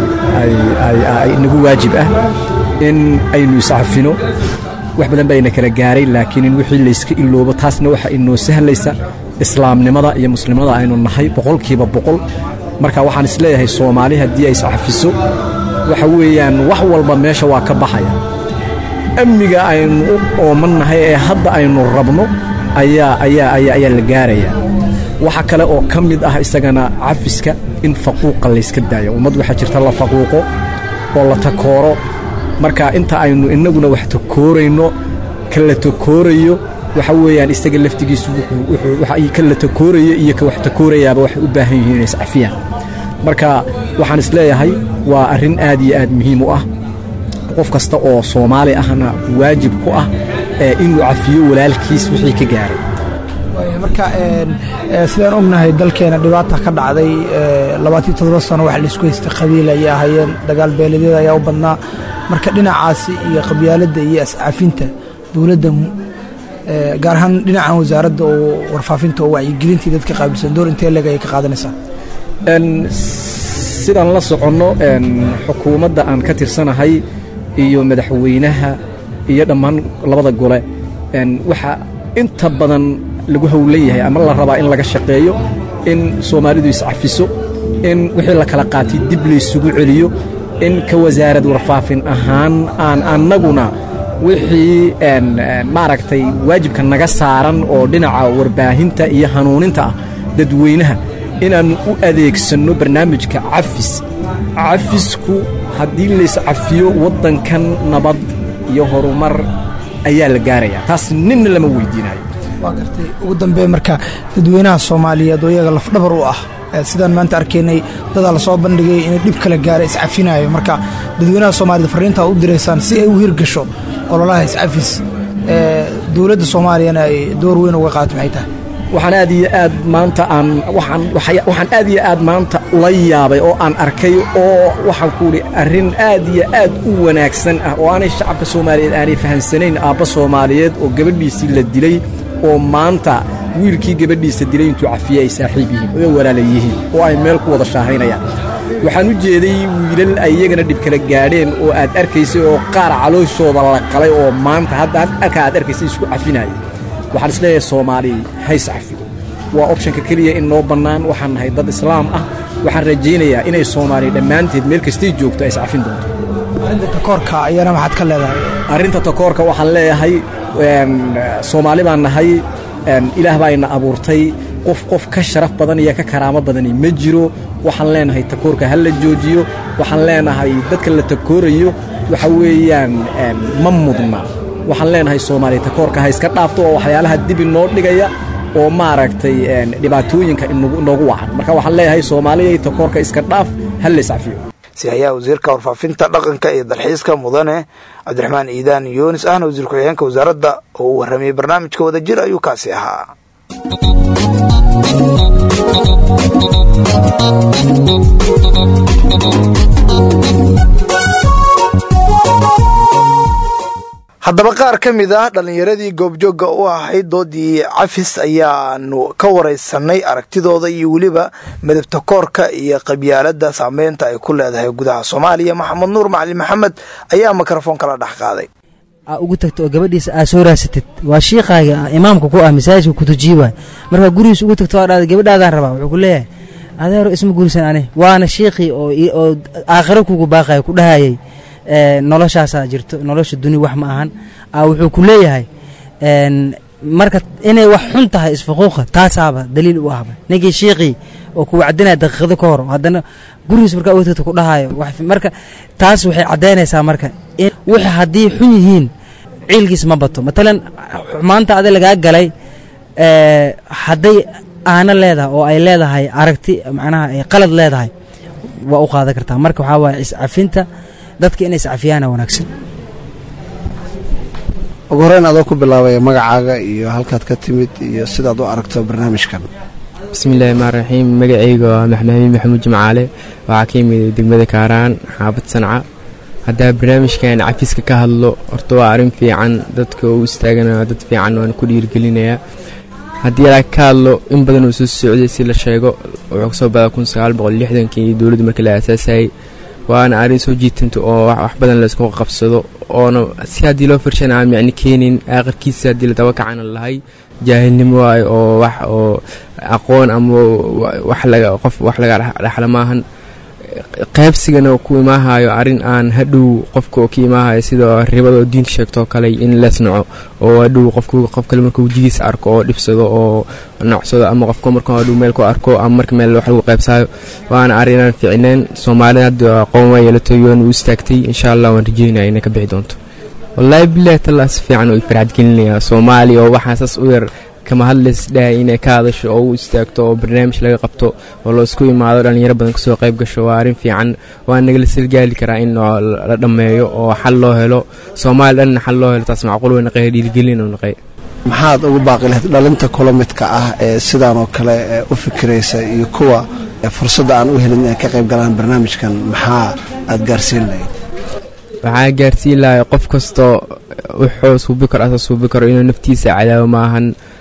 ay nagu waajib ah in aynu iscafino wax badan baa ina kala gaaray laakiin in wixii layska iloobo taasna waxa inoo sahlaysa islaamnimada iyo muslimnimada aynu nahay boqolkiiba boqol marka waxaan isleeyahay soomaali haddii ay iscafiso waxa weeyaan wax walba meesha waa ka baxaya amniga aynu u ooman nahay ee hadda aynu rabno ayaa ayaa ayaa ayaa la gaaraya waxa kale oo ka mid ah isagana cafiska in faquuqa layska daayo ummad waxaa jirta la faquuqo oo la takooro marka inta aynu innaguna wax takoorayno ka la takoorayo waxa weeyaan isaga laftigiisu ka la takooraya iyo ka wax takoorayaaba waxay u baahan yihiin inay iscafiyaan marka waxaan isleeyahay waa arrin aad iyo aad muhiim u ah qof kasta oo soomaali ahna waajib ku ah inuu cafiyo walaalkiis wixii ka gaaray marka sidaan ognahay dalkeena dhibaata ka dhacday labaatiyo toddoba sano waxa laisku haystay qabiil ayay ahaayeen dagaal beeledyada ayaa u badnaa marka dhinacaasi iyo qabyaaladda iyo ascaafinta dowladda gaar ahaan dhinacan wasaaradda oo warfaafinta oo wacyigelintii dadka qaabilsan door intee leg ayay ka qaadanaysaa sidaan la soconno xukuumadda aan ka tirsanahay iyo madaxweynaha iyo dhammaan labada gole waxa inta badan lagu howlan yahay ama la rabaa in laga shaqeeyo in soomaalidu iscafiso in wixii la kala qaatay dib laysugu celiyo in ka wasaarad warfaafin ahaan aan annaguna wixii maaragtay waajibka naga saaran oo dhinaca warbaahinta iyo hanuuninta ah dadweynaha inaannu u adeegsanno barnaamijka cafis cafisku haddii layscafiyo waddankan nabad iyo horumar ayaa la gaarayaa taas ninna lama weydiinayo waa gartay ugu dambe marka dadweynaha soomaaliyeed oo iyaga lafdhabar u ah sidaan maanta arkaynay dadaa lasoo bandhigay inay dhib kala gaara iscafinayo marka dadweynaha soomaaliyed farriinta u diraysaan si ay u hirgasho ololaha iscafis dowladda soomaaliyana ay door weyn uga qaato maxay tahay waxaan aad iyo aad maanta aan waxaan aad iyo aad maanta ula yaabay oo aan arkay oo waxaan ku idhi arrin aad iyo aad u wanaagsan ah oo aanay shacabka soomaaliyeed aanay fahamsanayn aabba soomaaliyeed oo gabadhiisii la dilay oo maanta wiilkii gabadhiisa dilay intuu cafiye ay saaxiib yihiin oo walaala yihiin oo ay meel ku wada shaahaynayaan waxaan u jeeday wiilal ay iyagana dhib kala gaadheen oo aad arkaysay oo qaar calooshooda la qalay oo maanta hadda halkaa aad arkaysay isku cafinaya waxaan isleeyahay soomaali hays cafido waa opshanka keliya in noo bannaan waxaan nahay dad islaam ah waxaan rajaynayaa inay soomaaliya dhammaanteed meel kastay joogto ay iscafin doonto arrinta takoorka ayana maxaad ka leedahay arrinta takoorka waxaan leeyahay soomaali baan nahay ilaah baa ina abuurtay qof qof ka sharaf badan iyo ka karaamo badani ma jiro waxaan leenahay takoorka ha la joojiyo waxaan leenahay dadka la takoorayo waxa weeyaan ma mudna waxaan leenahay soomaaliya takoorka ha iska dhaafto oo waxyaalaha dib inoo dhigaya oo maaragtay dhibaatooyinka inoogu wacan marka waxaan leeyahay soomaaliya takoorka iska dhaaf ha la iscafiyo si hayaa wasiirka warfaafinta dhaqanka iyo dalxiiska mudane cabdiraxmaan iidaan yuunis ahna wasiir ku-xigeenka wasaaradda oo uu warramayey barnaamijka wadajir ayuu kaasi ahaa haddaba qaar ka mid ah dhallinyaradii goobjoogga u ahayd doodii cafis ayaanu ka waraysanay aragtidooda iyo weliba midabta koorka iyo qabyaaladda saameynta ay ku leedahay gudaha soomaaliya maxamed nuur macalin maxamed ayaa mikrofon kala dhex qaaday ugu tagto oo gabadhiisa aa soo raasatid waa shiiqaaga imaamka ku ah masaajidka kutujiyi waay markaa gurigiis ugu tagto aa gabadhaadaan rabaa wuxuu ku leeyahay adeero isma guursan ani waana shiiqii oo aakhiro kugu baaqaya ku dhahayay noloshaasaa jirto nolosha duni wax ma ahan wuxuu ku leeyahay marka inay wax xun tahay isfuquuqa taasaaba daliil u ahba ninkii shiiqii oo ku wacdinaya daqiiqado ka hor haddana gurigiis markaa wtagta ku dhahayo marka taas waxay caddaynaysaa marka wixii haddii xun yihiin ciilkiis ma bato matalan maanta adi lagaa galay hadday aana leedahay oo ay leedahay aragti macnaha ay qalad leedahay waa u qaadan kartaa marka waxaa waaya iscafinta dadka inay iscafiyaana wanaagsan ugu horeyn adoo ku bilaabaya magacaaga iyo halkaad ka timid iyo sidaad u aragto barnaamijkan bismillahi rmaan raxiim magacayga waa maxmaamin maxamuud jimcaale waxaa ka yimid degmada kaaraan xaafad sanca haddaa barnaamijkan cafiska ka hadlo horta waa arrin fiican dadka u istaagana dad fiican waan ku dhiirgelinayaa haddii ala ka hadlo in badan uu soo socday si la sheego wuxuu kasoo badaa kun sagaal boqol lixdankii dowladda markii la aasaasayay waana arrin soo jiitanta oo wax badan laysku qabsado oona si haddii loo firshan aan micno keenin aakhirkiisa haddii la daba kacana lahay jaahilnimo waayo oo wax oo aqoon ama wax laga qof wax laga dhaxla maahan qaybsigana ku imaahayo arrin aan hadhow qofka oo ka imaahayo sida ribada oo diinta sheegtoo kale in lees naco oo hadhow qofku qof kale marka wejigiisa arko oo dhibsado oo nocsado ama qofka marka hadhow meel ku arko ama marka meel wax lagu qaybsayo waana arrin aan fiicneen soomaalida hadda aqoon waa yeelatay yoon u istaagtay insha allah waan rajeynaya inay ka bixi doonto wallaahi bilahi tallaa si fiican oo farxad gelinayaa soomaaliya oo waxaa saas u yar kama hadlays dhahay inay ka hadasho oo u istaagto oo barnaamij laga qabto oo loo isku imaado dhallinyaro badan kasoo qayb gasho waa arrin fiican waa nagala silgaali karaa in la dhammeeyo oo xal loo helo soomaali dhanna xal loo helo taas macquul way naqay dhiirigelin oo naqay maxaad ugu baaqi lahayd dhalinta kula midka ah ee sidaan oo kale u fikiraysa iyo kuwa fursadda aan u helin inay ka qayb galaan barnaamijkan maxaa aad gaarsiin lahayd waxaa gaarsiin lahay qof kastoo wuxuu suubi karo asa suubi karo inuu naftiisa cadaawo maahan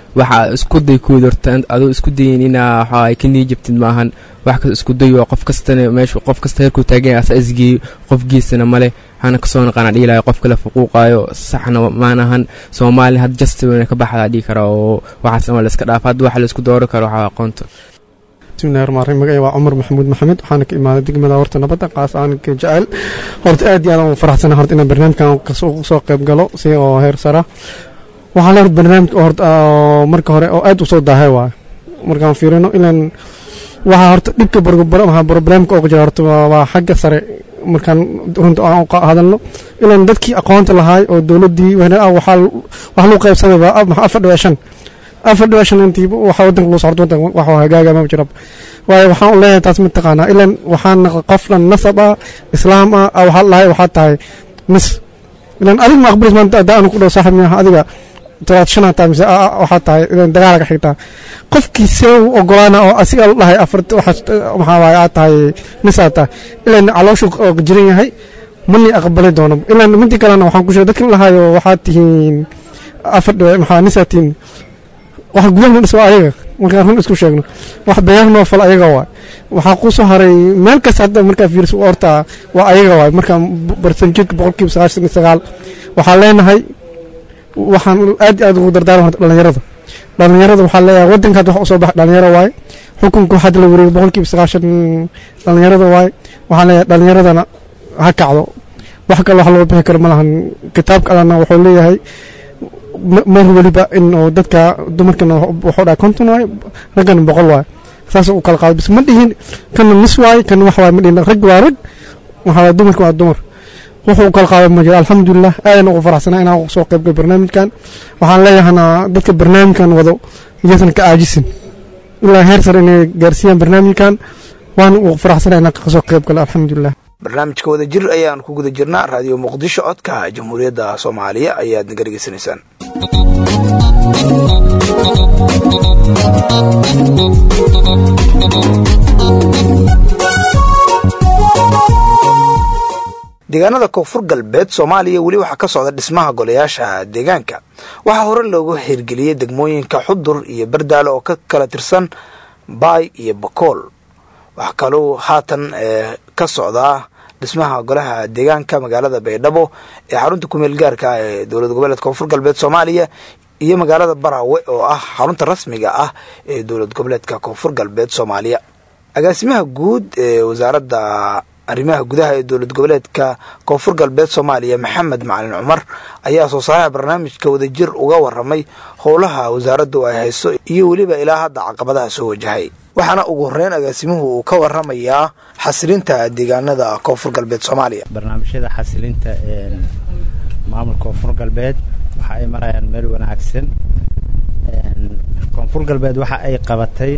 waxa isku day kuwid horta adoo isku dayin inaa waxa ay ka niijabtid maahan wax kasta isku day waa qof kastana meesha qof kasta heerkuu taagan yahay asa isgeeyo qofgiisana male waxaana kasoo naqaana dhihi lahay qof kale fuquuqaayo saxna maanahan soomaali had jastiwana ka baxdaa dhihi kara oo waxaas ama la iska dhaafa hadda waxa la isku doori karo waxaa aqoonta bismillahi rahmaan rahiim magacay waa cumar maxamuud maxamed waxaana ka imaaday degmada horta nabadda qaas aan ka jecel horta aad iyo aad aan u faraxsana horta inaan barnaamijkan soo qayb galo si oo heer sara waxaa le horta barnaamij horta marka hore oo aad u soo daahay waayo markaan fiirino ilaan waxaa horta dhibka barnaamijka oo jira horta waa xagga sare markaan runta aan hadalno ilaan dadkii aqoonta lahaay oo dowladdii waxaa lagu qaybsaday waa afar dhibic shan afar dhibic shan intii waxa wadanka loo socdo wadanka wax hagaaga ma jira waayo waxaan u leeyahay taas mataqaanaa ilaan waxaan qof dhan nasab ah islaam ah waxaa lahay waxaa tahay mis ilaan adig ma aqbalis maanta hadda anu ku dhaw saaxib miyaha adiga tobaad shan hataa mise waxaa tahay ilaan dagaalaga xigtaa qofkii see u ogolaana oo asiga la dhahay afar maxaa waaye aad tahay misaa tahay ilaan calooshu jiran yahay mani aqbali doono ilaan midii kalena waxaan ku sheegay dadkan lahaayo waxaad tihiin afar dhibic maxaa nisaa tihiin wax gudaha dhis waa ayaga markaan run isku sheegno wax beyaha noo fal ayaga waay waxaa ku soo haray meel kasta hadda markaa fiiriso horta waa ayaga waay markaan barsanjirka boqolkiiba sagaashan iyo sagaal waxaan leenahay waxaan aad iyo aad ugu dardaarma horta dhallinyarada dhallinyarada waxaa leeyahay waddanka hadda wax usoo baxa dhalinyaro waaye xukunka waxaa la wareegay boqolkiiba sagaashan dhallinyarada waaye waxaan leeyahay dhallinyaradana ha kacdo wax kale wax loo bixi karo ma lahan kitaabka allana wuxuu leeyahay mar weliba in oo dadka dumarkana wuxuu dhahay konton waaye raggana boqol waaye saas u kala qaado bis ma dhihin kana nis waaye kana wax waaye ma dhihin rag waa rag waxa waaye dumarka waa dumar wuxuu kala qaado ma jiro alxamdulilah aadan ugu faraxsanaa inaan soo qaybgal barnaamijkan waxaan leeyahana dadka barnaamijkan wado iyaasan ka aajisin ilaa heer sare inay gaarsiiyaan barnaamijkan waan ugu faraxsanaa inaan kasoo qaybgalo alxamdulilah barnaamijka wada jir ayaan ku guda jirnaa raadiyo muqdisho codka jamhuuriyadda soomaaliya ayaad naga dhegeysanaysaan deegaanada koonfur galbeed soomaaliya weli waxaa ka socda dhismaha golayaasha deegaanka waxaa hore loogu hirgeliyey degmooyinka xudur iyo bardaale oo ka kala tirsan baay iyo bakool waxaa kaluu haatan ka socdaa dhismaha golaha deegaanka magaalada baydhabo ee xarunta kumeel gaarka ah ee dowlad goboleed koonfur galbeed soomaaliya iyo magaalada baraawe oo ah xarunta rasmiga ah ee dowlad goboleedka koonfur galbeed soomaaliya agaasimaha guud ee wasaaradda arrimaha gudaha ee dowlad goboleedka koonfur galbeed soomaaliya maxamed macalin cumar ayaa soo saaraha barnaamijka wadajir uga waramay howlaha wasaaraddu ay hayso iyo weliba ilaa hadda caqabadaha soo wajahay waxaana ugu horeyn agaasimuhu uu ka waramayaa xasilinta deegaanada koonfur galbeed soomaaliya barnaamijyada xasilinta maamulka koonfur galbeed waxa ay marayaan meel wanaagsan koonfur galbeed waxa ay qabatay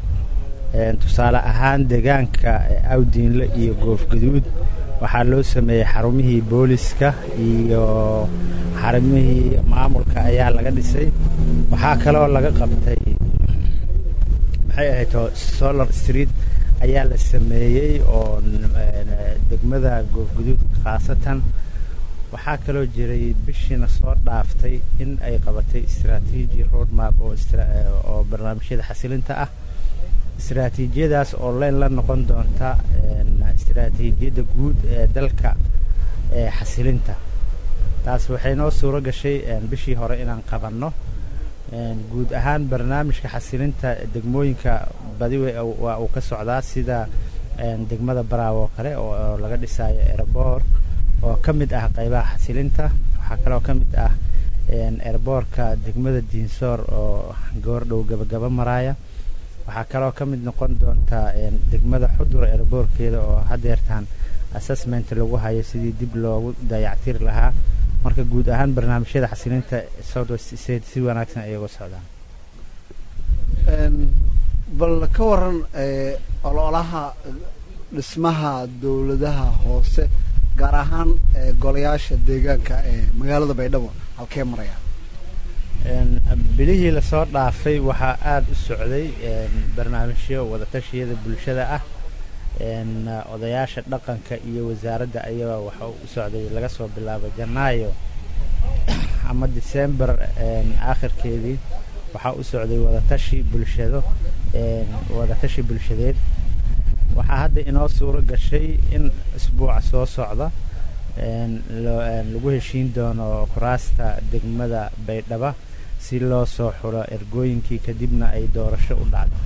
tusaale ahaan deegaanka awdiinle iyo goofgaduud waxaa loo sameeyey xarumihii booliska iyo xarumihii maamulka ayaa laga dhisay waxaa kaloo laga qabtay maxay ahayd solar street ayaa la sameeyey oo degmada goofgaduud khaasatan waxaa kaloo jiray bishiina soo dhaaftay in ay qabatay strategy roadmap oo barnaamijyada xasilinta ah istaraatiijiyadaas oo leen la noqon doonta istaraatiijiyadda guud ee dalka ee xasilinta taas waxay noo suuro gashay bishii hore inaan qabanno guud ahaan barnaamijka xasilinta degmooyinka badi waa uu ka socdaa sida degmada baraawo oo kale oo laga dhisayo erboor oo ka mid ah qaybaha xasilinta waxaa kaloo ka mid ah erboorka degmada diinsoor oo goordhow gabagaba maraaya waxaa kaloo ka mid noqon doonta degmada xudur erboorkeeda oo hadeertaan assessment lagu hayo sidii dib loogu dayactiri lahaa marka guud ahaan barnaamijyada xasilinta southwest state si wanaagsan ayay uga socdaan bal ka waran ololaha dhismaha dowladaha hoose gaar ahaan golayaasha deegaanka ee magaalada baydhabo halkee marayaan bilihii lasoo dhaafay waxaa aada u socday barnaamijyo wadatashyada bulshada ah odayaasha dhaqanka iyo wasaaradda ayaa waxa u socday laga soo bilaabo janaayo ama december aakhirkeedii waxaa u socday wadatashi bulshado wadatashi bulshadeed waxaa hadda inoo suuro gashay in isbuuca soo socda lagu heshiin doono kuraasta degmada baydhaba si loo soo xulo ergooyinkii kadibna ay doorasho u dhacdo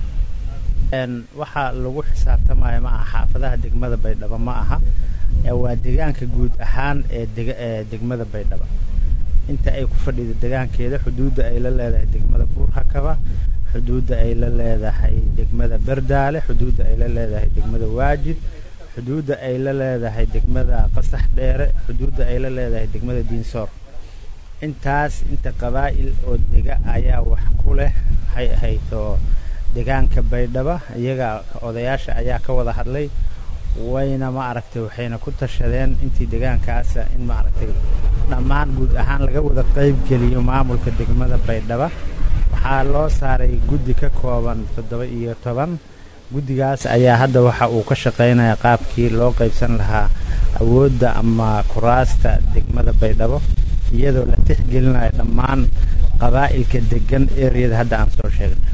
waxaa lagu xisaabtamaya ma aha xaafadaha degmada baydhaba ma aha waa deegaanka guud ahaan ee degmada baydhaba inta ay ku fadhido degaankeeda xuduudda ay la leedahay degmada buurhakaba xuduudda ay la leedahay degmada berdaale xuduudda ay la leedahay degmada waajid xuduudda ay la leedahay degmada qasax dheere xuduudda ay la leedahay degmada diinsoor intaas inta qabaa'il oo dega ayaa wax ku leh waxay ahaydoo degaanka baydhaba iyaga odayaasha ayaa ka wada hadlay wayna ma aragtay waxayna ku tashadeen intii degaankaasa in ma aragtay dhammaan guud ahaan laga wada qayb geliyo maamulka degmada baydhaba waxaa loo saaray guddi ka kooban toddoba iyo toban guddigaas ayaa hadda waxa uu ka shaqaynaya qaabkii loo qaybsan lahaa awoodda ama kuraasta degmada baydhabo iyadoo la tixgelinayo dhammaan qabaa'ilka degan ereyada hadda aan soo sheegnay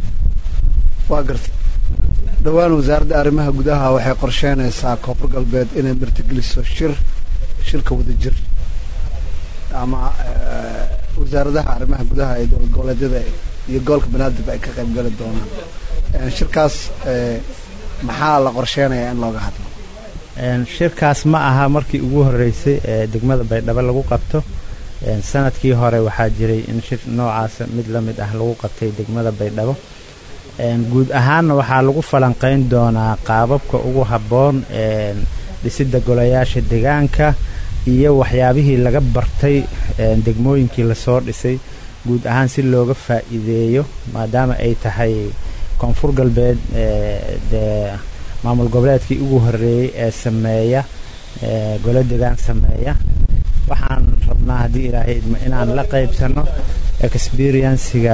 waa gartay dhowaan wasaaradda arrimaha gudaha waxay qorsheynaysaa koonfur galbeed inay martigeliso shir shirka wadajir ama wasaaradaha arrimaha gudaha ee dowlad goboleedyada iyo gobolka banaadir ay ka qayb gali doonaan shirkaas maxaa la qorsheynayaa in looga hadlo shirkaas ma aha markii ugu horreysay ee degmada baydhabo lagu qabto sanadkii hore waxaa jiray in shir noocaas mid la mid ah lagu qabtay degmada baydhabo guud ahaanna waxaa lagu falanqayn doonaa qaababka ugu habboon dhisidda golayaasha degaanka iyo waxyaabihii laga bartay degmooyinkii lasoo dhisay guud ahaan si looga faa'iideeyo maadaama ay tahay koonfur galbeed dee maamul goboleedkii ugu horreeyey ee sameeya golo degaan sameeya waxaan rabnaa haddii ilaahay idmo inaan la qaybsanno experienciga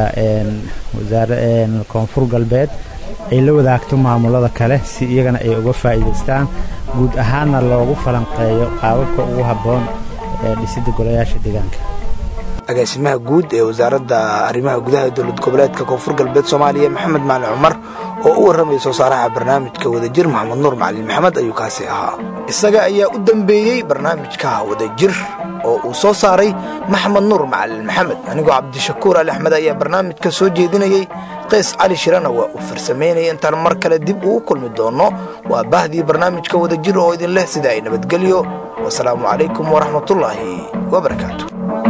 koonfur galbeed ay la wadaagto maamulada kale si iyagana ay uga faa'iidaystaan guud ahaanna loogu falanqeeyo qaababka ugu habboon ee dhisidda golayaasha deegaanka agaasimaha guud ee wasaaradda arrimaha gudaha dowlad goboleedka koonfur galbeed soomaaliya maxamed maalin cumar oo u warramaya soo saaraha barnaamijka wadajir maxamed nuur macalin maxamed ayuu kaasi ahaa isaga ayaa u dambeeyey barnaamijka wadajir oo uu soo saaray maxamed nuur macalin maxamed anigoo cabdishakuur ali axmed ayaa barnaamijka soo jeedinayey qays cali shirana waa uu farsamaynaya intaan mar kale dib ugu kulmi doonno waa bahdii barnaamijka wadajir oo idin leh sida ay nabadgelyo wasalaamu calaykum waraxmatullaahi wabarakaatu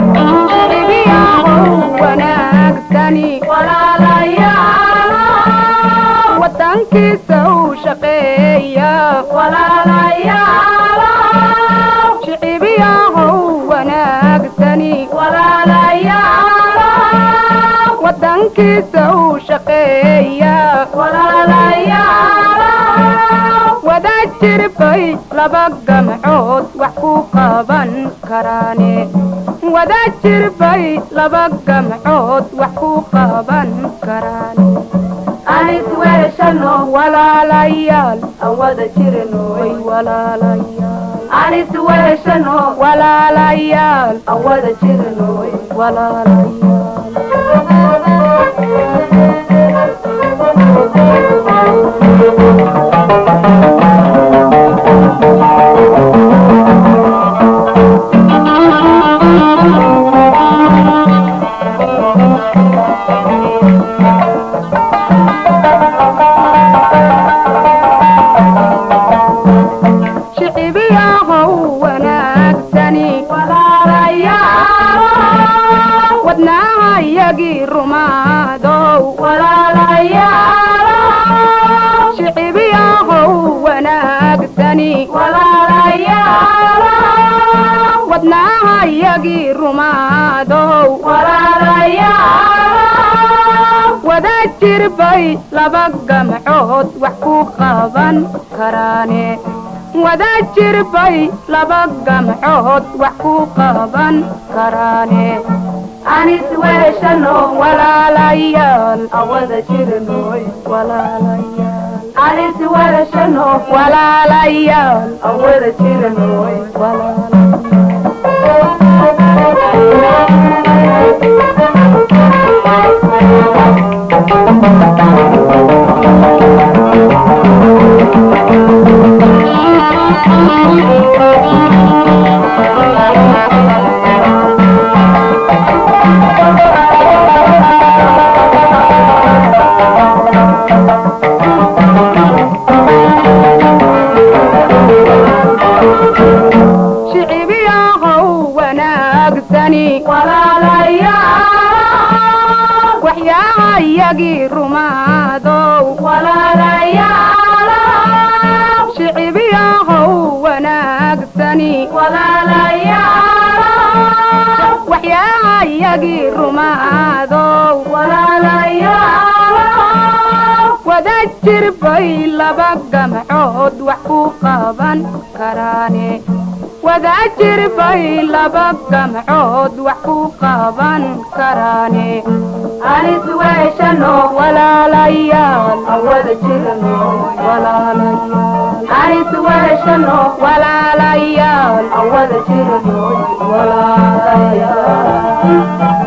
wadankiisa u shaqeeya shicibiyahow wanaagsani wadankiisa u shaqeeya wada jirbay laba gamcood wax ku qaban karaane wada jirbay laba gamcood wax ku qaban karaan anis weeshano walaalayaal aan wada jirnoy walaalayaal anis weeshano walaalayaal aan wada jirnoy shicibiyahow wanaagsani wadnaha yagii rumaadow shicibiyahow wanaagsani wadnaha yagii rumaadow wada jirbay laba gamcood wax ku qaban karaane wada jirbay laba gamcood wax ku qaban karaane anis weeshano walaalayaal awada jirnoy walaalayaal anis weeshano walaalayaal awada jirnoy walaalayaal shicibiyaahow wanaagsani walaalayaal waxyaayagii rumaadow walaalayaal shicibiyaahow wanaagsani walaalayaal waxyaayagii rumaadow walaalayaal wada jir bay laba gamcood wax ku qaban karaane wadaajir bay laba gamcood wax ku qaban karaane anis weeshano walaalayaal wada jirno walaalayaal anis weeshano walaalayaal wada jirno walaalayaal